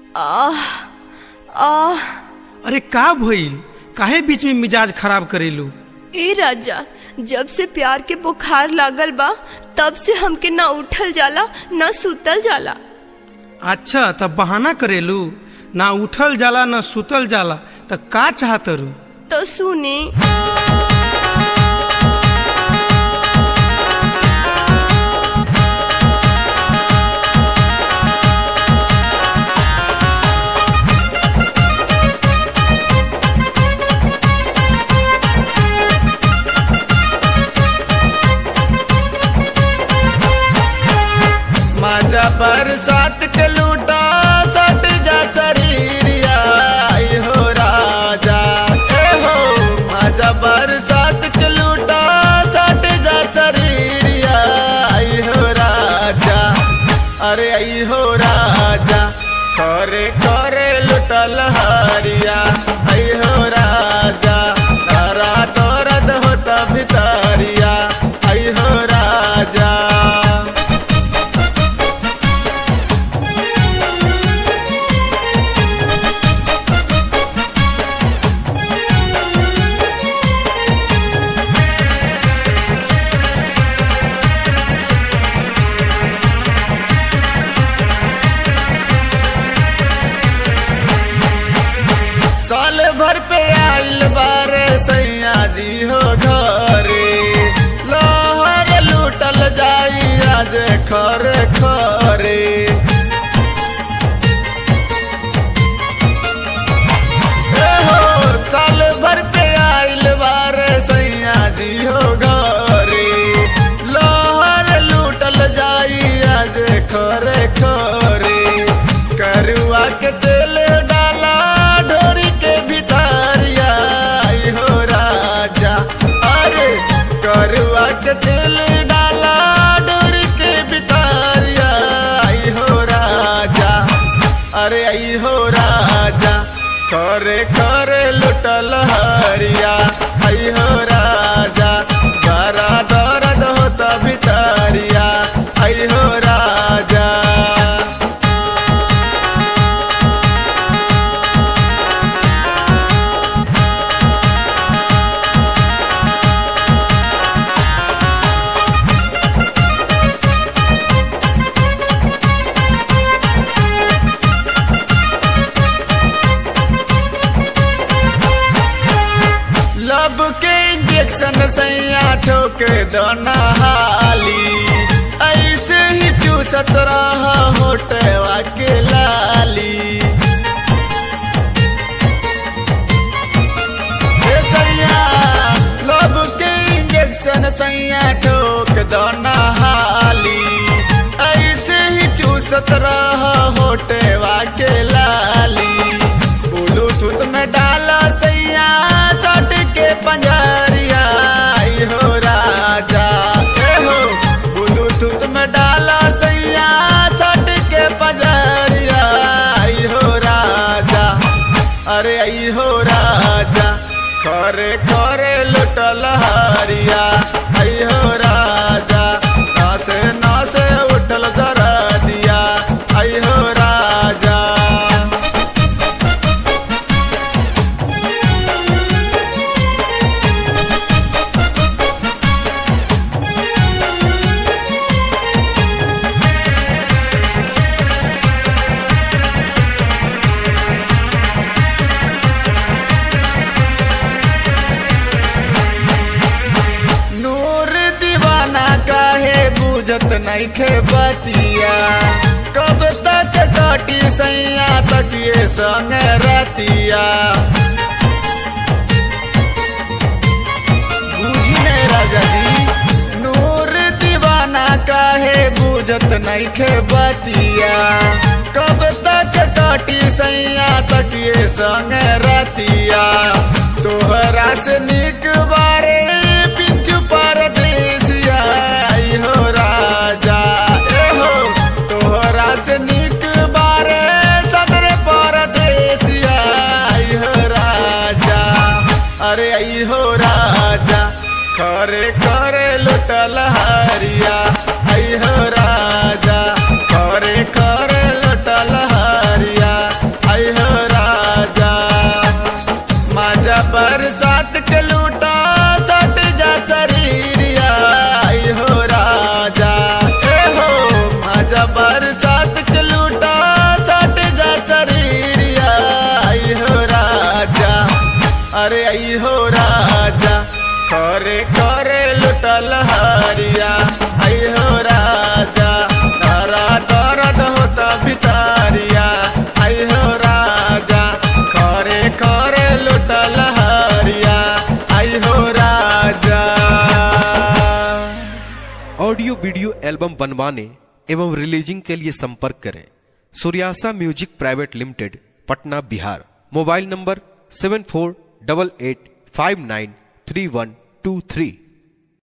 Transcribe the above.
आह आह अरे का भइल काहे बीच में मिजाज खराब करेलू ए राजा जब से प्यार के बुखार लागल बा तब से हमके ना उठल जाला ना सुतल जाला अच्छा तब बहाना करेलू ना उठल जाला ना सुतल जाला त का चाहतरू तो सुने माझा बरसात के लूटा सट जा शरीरिया आई हो राजा ए हो माझा बरसात के लूटा सट जा शरीरिया आई हो राजा अरे आई हो राजा करे करे लुटल हरिया आई हो राजा तारा दर्द होता भितरिया आई हो राजा साल भर पे आइल बारे सैया जी हो घरे लहर लूटल जाई आज खरे खरे ए हो साल भर पे आइल बारे सैया जी हो घरे लहर लूटल जाई आज खरे खरे करुआ के तेल डाला ढोरी के भितरिया आई हो राजा अरे करुआ के तेल डाला ढोरी के भितरिया आई हो राजा अरे आई हो राजा करे करे लुटल हरिया आई हो राजा बड़ा दर्द होता भितरिया आई हो राजा लब के इंजेक्शन सैया ठोक दोना हाली ऐसे ही चूसत रहा होटवा के लाली ए सैया लब के इंजेक्शन सैया ठोक दोना हाली ऐसे ही चूसत रहा होटवा के लाली ब्लूटूथ में डाला सैया सट के पंजरिया आई हो राजा ए हो ब्लूटूथ में डाला सैया सट के पंजरिया आई हो राजा अरे आई हो राजा खरे खरे लुटल हरिया आई हो राजा नासे नासे उठल जरा दिया आई हो राजा नूर दीवाना काहे बुझत नइखे बतिया कब तक काटी सैया तकिए संग रतिया बुझी नहीं राजा जी नूर दीवाना काहे बुझत नइखे बतिया कब तक काटी सैया तकिए संग रतिया तोहरा से निक बारे पिंचू परदेसिया आई हो राजा ए हो तोहरा से निक बारे सदर परदेसिया आई हो राजा अरे आई हो राजा खरे खरे लुटल हरिया आई हो राजा खरे खरे लुटल हरिया मजा बरसात के लूटा छट जा शरीरिया आई हो राजा अरे आई हो राजा करे करे लुटल हरिया आई हो राजा तारा दर्द होता भितारिया आई हो राजा करे करे लुटल हरिया आई हो राजा ऑडियो वीडियो एल्बम बनवाने एवं रिलीजिंग के लिए संपर्क करें सूर्यासा music private limited Patna Bihar mobile number seven four double eight five nine three one two three